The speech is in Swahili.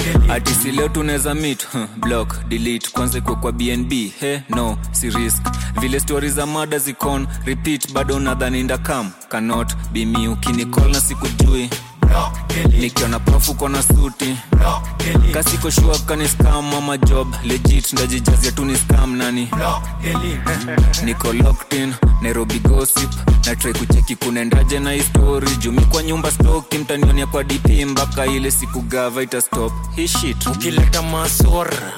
atisi leo tunaweza mit huh, block delete kwanza ikuwe kwa bnb he no si risk vile stori za mada zikon repeat bado nadhani ndakam cannot be me ukinicall na sikujui nikiona profu kona suti kasiko shua kani scam ama job legit ndajijazia tu ni scam nani niko locked in nairobi gossip na try kucheki kunaendaje na histori jumi kwa nyumba stoki mtanionia kwa dp mpaka ile siku gava ita stop hii shit ukileta masora